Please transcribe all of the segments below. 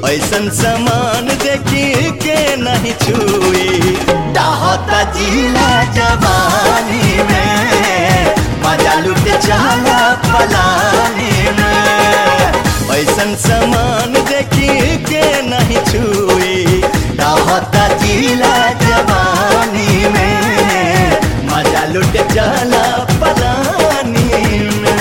ऐसन सामान देखी के नहीं छुई डाहता जिला जवानी में मजा लुट जाला पलानी में ऐसन सामान देखी के नहीं छुई डाहता जिला जवानी में मजा लुट जाला पलानी में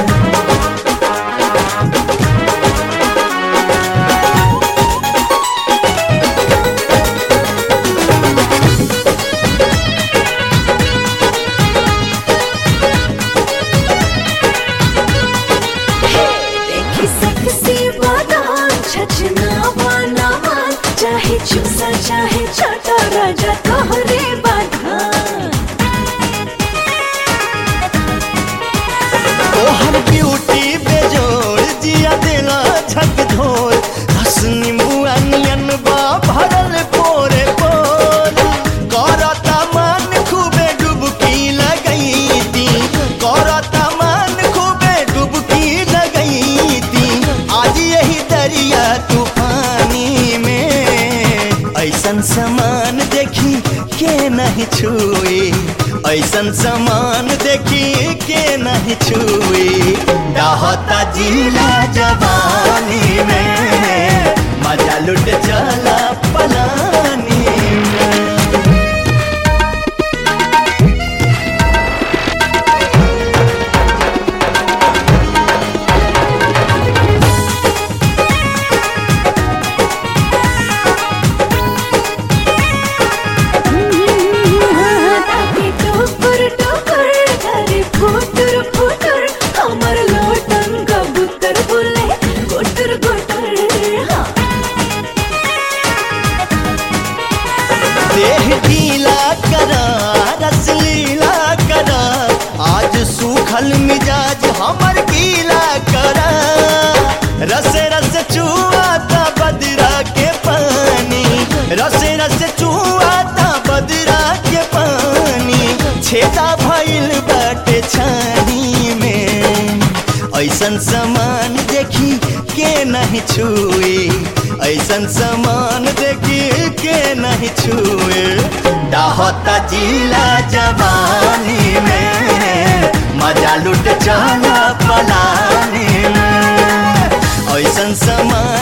देखी सेक्सी बादाम छचना वाला माल चाहे चूसा चाहे छोटा राजा तोहरे बाधान तोहर ब्यूटी बेजोड़ जिया देला झक झोर रस नींबुआ नियन बा भरल पोरे पोर करता मन खूबे डुबकी लगैती करता मन खूबे डुबकी लगैती आज यही दरिया तूफानी में ऐसन समान देखी के नहीं छुई ऐसन समान देखी के नहीं छुई डाहता जिला जवानी में मजा लुट जाला पलानी में ताकि टुकुर टुकुर करे फुटुर फुटुर हमर लोटन कबूतर बोले गुटर गुटर हाँ देह ढीला करा रस लीला करा आज सूखल मिजाज हमर गीला करा रस रस चुआता बदरा के पानी रस रस चुआता बदरा के पानी छेदा भइल बाटे छानी में ऐसन सामान देखी के नहीं छुई ऐसन सामान देखी के नहीं छुए डाहता जिला जवानी में मजा लुट जाला पलानी में ऐसन सामान